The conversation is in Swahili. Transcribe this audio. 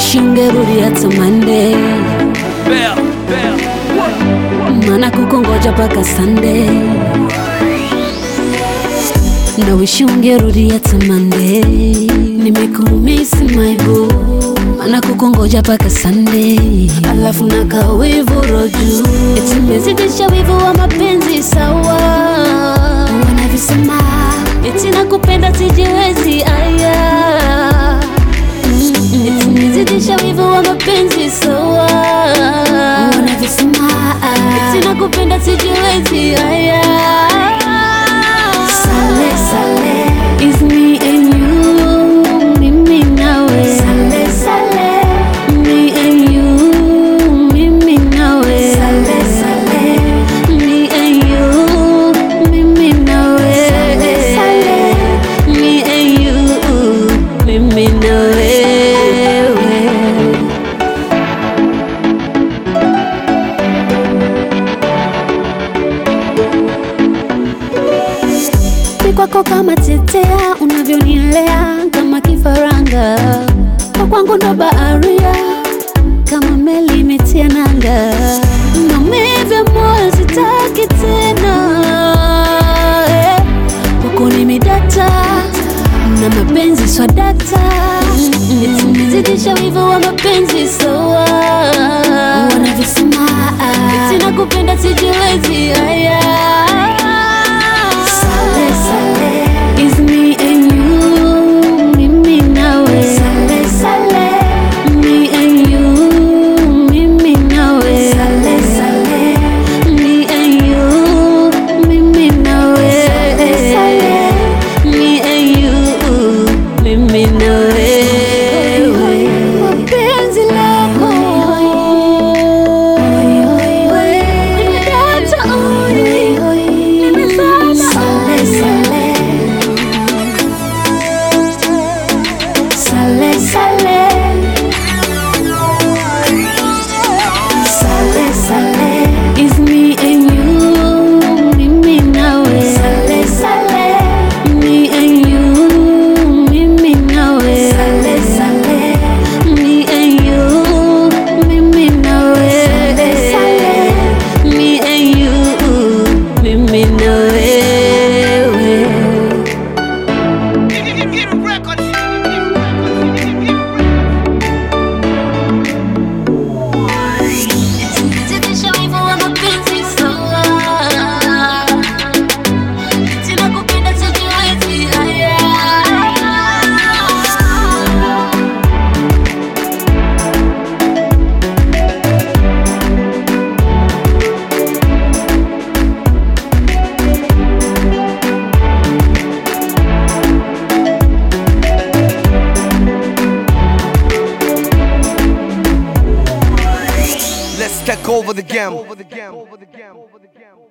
wish ungerudi hata Monday, Bell, bell. maana kukongoja paka Sunday. Na wish ungerudi hata Monday, nimekumisi my boo, maana kukongoja paka Sunday. Alafu na kawivu roju, eti mezidisha wivu wa mapenzi sawa, wanavisema eti nakupenda sijiwezi aya Eti nizidisha wivu wa mapenzi sawa, wanavisema eti nakupenda sijiwezi aya Sale, sale, is me and you, mimi nawe. Sale, sale, me and you, mimi nawe. Sale, sale, me and you, mimi nawe. Sale, sale, me and you, mimi nawe. Ni kwako kama tetea, unavyonilea kama kifaranga, kwa kwangu ndo baharia, kama meli imetia nanga, maumivu ya moyo sitaki tena, eh. kwako nimedata na mapenzi swadata, eti nimezidisha wivu wa mapenzi sawa, wanavyosema eti nakupenda sijiwezi haya Sale, sale, is me and you, mimi nawe. Sale, sale, me and you, mimi nawe. Sale, sale, me and you, mimi nawe. Sale, sale, me and you, mimi nawe. Penzi lako nimedata oi, nimezama sale, sale. Sale, sale. Sale, sale. Is me and you, mimi nawe. Sale, sale. Me and you, mimi nawe. Sale, sale. Me and you, mimi nawe. Sale, sale. Me and you, mimi nawe. Zidisha wivu wa mapenzi sawa, eti nakupenda sijiwezi haya. Let's take over the game.